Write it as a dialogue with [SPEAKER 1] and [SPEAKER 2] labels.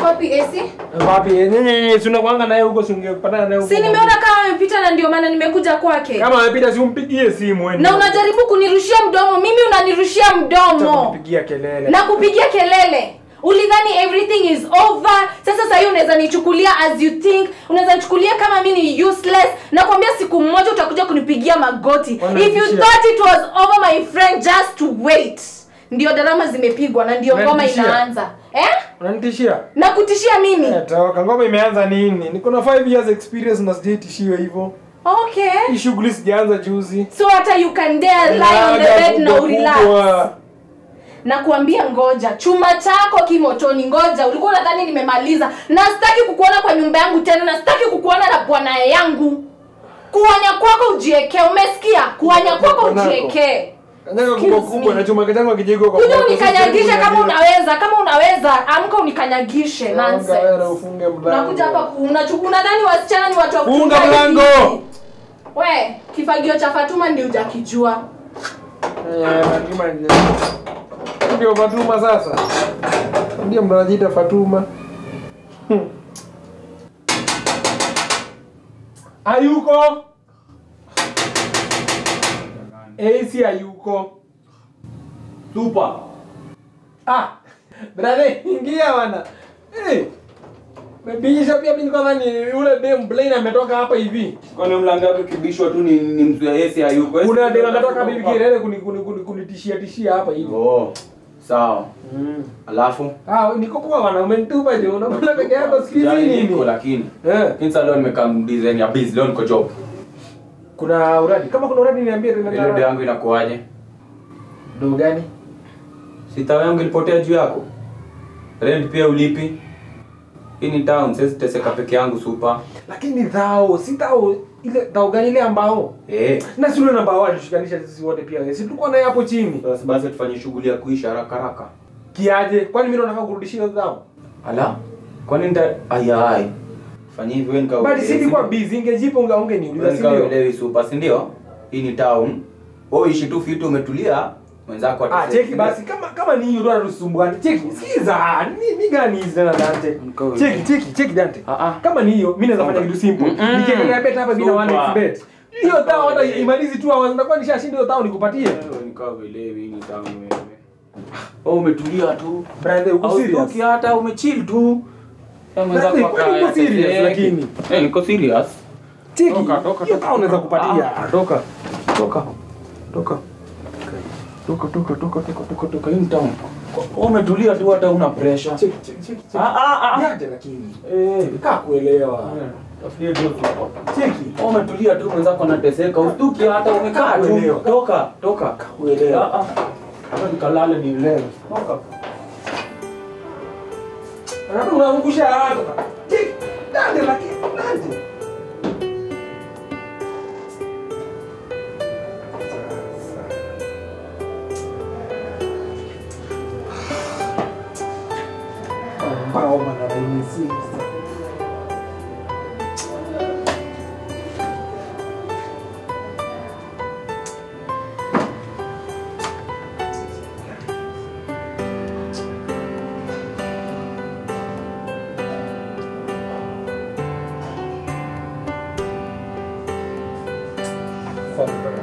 [SPEAKER 1] wapi AC?
[SPEAKER 2] Wapi? Nini si unakuanga naye huko si ungepatana naye huko.
[SPEAKER 1] Si nimeona kama amepita na ndio maana nimekuja kwake.
[SPEAKER 2] Kama amepita si umpigie simu wewe.
[SPEAKER 1] Na unajaribu kunirushia mdomo, mimi unanirushia mdomo.
[SPEAKER 2] Kupigia kelele.
[SPEAKER 1] Na kupigia kelele. Ulidhani everything is over. Sasa sasa hiyo unaweza nichukulia as you think. Unaweza nichukulia kama mimi ni useless. Nakwambia siku moja utakuja kunipigia magoti.
[SPEAKER 2] Wanatishia.
[SPEAKER 1] If you thought it was over my friend just to wait. Ndio drama zimepigwa na ndio ngoma
[SPEAKER 2] Wanatishia.
[SPEAKER 1] inaanza. Eh?
[SPEAKER 2] Unanitishia?
[SPEAKER 1] Na kutishia mimi.
[SPEAKER 2] Eh, Toka ngoma imeanza nini? Niko na 5 years experience na sijaitishiwa hivyo.
[SPEAKER 1] Okay.
[SPEAKER 2] Hii shughuli sijaanza juzi.
[SPEAKER 1] So hata you can dare lie on the
[SPEAKER 2] Laga
[SPEAKER 1] bed na
[SPEAKER 2] kubwa
[SPEAKER 1] urelax.
[SPEAKER 2] kubwa.
[SPEAKER 1] na kuambia ngoja chuma chako kimotoni ngoja ulikuwa unadhani nimemaliza na sitaki kukuona kwa nyumba yangu tena na sitaki kukuona na bwana yangu kuanya kwako ujiekee umesikia kuanya kwako
[SPEAKER 2] Bwanako.
[SPEAKER 1] ujiekee
[SPEAKER 2] Kanyaga kubwa
[SPEAKER 1] Excuse
[SPEAKER 2] kubwa
[SPEAKER 1] me.
[SPEAKER 2] na chuma kitangu kijiko kwa.
[SPEAKER 1] kuja
[SPEAKER 2] moto,
[SPEAKER 1] unikanyagishe
[SPEAKER 2] sisi
[SPEAKER 1] kama
[SPEAKER 2] tunajua.
[SPEAKER 1] unaweza kama unaweza amka unikanyagishe
[SPEAKER 2] Funga wewe
[SPEAKER 1] nonsense
[SPEAKER 2] ufunge mlango.
[SPEAKER 1] nakuja hapa ku- unachu- unadhani wasichana ni watu wa
[SPEAKER 2] Funga
[SPEAKER 1] kuchunga hivi?
[SPEAKER 2] mlango!
[SPEAKER 1] we kifagio cha fatuma ndio ujakijua
[SPEAKER 2] Eh, Fatuma ndio. Ndio Fatuma sasa. Ndio mnajiita Fatuma. Hmm. Hayuko. AC hayuko.
[SPEAKER 3] Super.
[SPEAKER 2] Ah. Brother, ingia bwana. Eh. Mebisha pia mimi nilikuwa nadhani ule dem Blaine ametoka hapa hivi.
[SPEAKER 3] Kwani mlango wake kibishwa tu ni ni mtu ya Yesu hayuko.
[SPEAKER 2] Kuna dem ametoka bibi kelele kuni kuni kuni kunitishia tishia hapa hivi.
[SPEAKER 3] Oh. Sawa.
[SPEAKER 2] Mm.
[SPEAKER 3] Alafu
[SPEAKER 2] Ah, niko kwa wana umenitupa je, unakula peke yako sikizi
[SPEAKER 3] Sijali
[SPEAKER 2] nini?
[SPEAKER 3] niko lakini.
[SPEAKER 2] Eh,
[SPEAKER 3] Lakini sasa leo nimekaa design ya busy leo niko job.
[SPEAKER 2] kuna uradi. Kama kuna uradi niambie tena.
[SPEAKER 3] Ile ndio yangu inakuaje?
[SPEAKER 2] Ndo gani?
[SPEAKER 3] Sita yangu ilipotea juu yako. Rent pia ulipi. Hii ni town, sasa teseka peke yangu super.
[SPEAKER 2] Lakini dhao, si dhao ile dhao gani ile ambao?
[SPEAKER 3] Eh.
[SPEAKER 2] Na si ule namba wao alishikanisha sisi wote pia. Si tulikuwa naye hapo chini.
[SPEAKER 3] Sasa basi tufanye shughuli ya kuisha haraka haraka.
[SPEAKER 2] Kiaje? Kwani mimi ndo nataka kurudishia hiyo dhao?
[SPEAKER 3] Ala. Kwani nita aya ai. Fanya hivyo wewe nika.
[SPEAKER 2] Bali si nilikuwa busy, ingejipa unga unge niuliza si ndio?
[SPEAKER 3] Nikaelewi super, si ndio? Hii ni town. Wewe ishi tu fitu umetulia. Mwenzako
[SPEAKER 2] Ah,
[SPEAKER 3] atasema,
[SPEAKER 2] cheki basi kama kama ni hiyo ndo anasumbuana. Cheki, sikiza. Ni ni gani hizi tena Dante?
[SPEAKER 3] Mkawe.
[SPEAKER 2] Cheki, cheki, cheki Dante.
[SPEAKER 3] Ah, ah.
[SPEAKER 2] Kama ni hiyo, mimi naweza fanya kitu simple.
[SPEAKER 3] Mm-mm.
[SPEAKER 2] Nikiendelea bet hapa bila
[SPEAKER 3] Super.
[SPEAKER 2] 1x bet. Hiyo tao hata imalizi tu hours nitakuwa nishashinda hiyo tao nikupatie.
[SPEAKER 3] Wewe nikaelewi hii ni town wewe. Wewe umetulia tu.
[SPEAKER 2] Brother, uko serious?
[SPEAKER 3] Hautoki hata umechill tu. Ya mwenzako
[SPEAKER 2] Brother, kwani
[SPEAKER 3] akaya
[SPEAKER 2] uko serious
[SPEAKER 3] peke yake.
[SPEAKER 2] lakini?
[SPEAKER 3] Eh, niko serious.
[SPEAKER 2] Cheki.
[SPEAKER 3] Toka, toka,
[SPEAKER 2] Hiyo
[SPEAKER 3] toka.
[SPEAKER 2] tao unaweza kupatia.
[SPEAKER 3] Ah, toka. Toka. Toka. Toka, toka, toka, toka, toka, toka. Hii ni town. Wewe umetulia tu hata una pressure.
[SPEAKER 2] Cheki, cheki, cheki. cheki.
[SPEAKER 3] Ah, ah, ah.
[SPEAKER 2] Yaje lakini.
[SPEAKER 3] Eh,
[SPEAKER 2] Kaa kuelewa.
[SPEAKER 3] tafutie tu hapo.
[SPEAKER 2] Cheki.
[SPEAKER 3] Wewe umetulia tu mwenzako anateseka. Ustuki hata umekaa tu.
[SPEAKER 2] Kuelewa.
[SPEAKER 3] Toka, toka.
[SPEAKER 2] Kuelewa.
[SPEAKER 3] Ah, ah. Hata nikalale ni leo. Toka.
[SPEAKER 2] Alafu unaangusha haraka. Cheki. Dante lakini. Dante. Ambao wanarahisisha. Fuck.